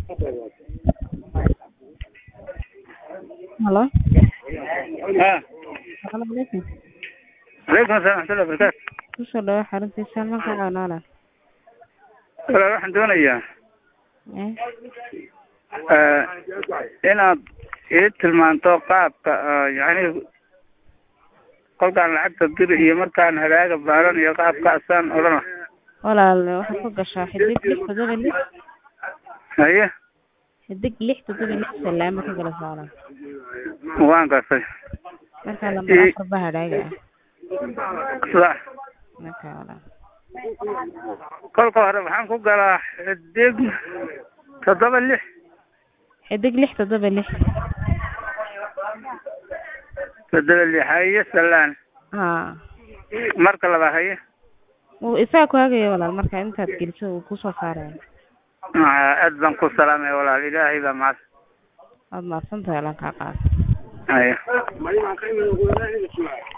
Halo. Ha. Assalaamu calaykum. Calaykum assalam waxmatullahi wabarakaatu. Kusoo dhawaad xaruntiisa marka coonaala. Walaal waxaan doonayaa Eh, eh, inaad ii tilmaanto qaabka eh, yacni kolkaan lacagta diri iyo markaan hadaaga baaran iyo qaabkaasaan odhana walaal waxaad ku gashaa xidig lix toddoba lix haye xidig lix toddoba lix salaamo ka gala socda waan gartay marka lambar Ii- afar baa hadhaaga ah sax marka walaal kolka hore waxaan ku galaa xidig toddoba lix xidig lix toddoba lix toddoba lix haye salaan haa marka labaad haye wuu isaga ku hagaya walaal marka intaad geliso wuu kusoo saaraya Ah, aad baan ku salaamaya walaal ilaahay baa mahad waad mahadsan tahay lan kaa qaad haye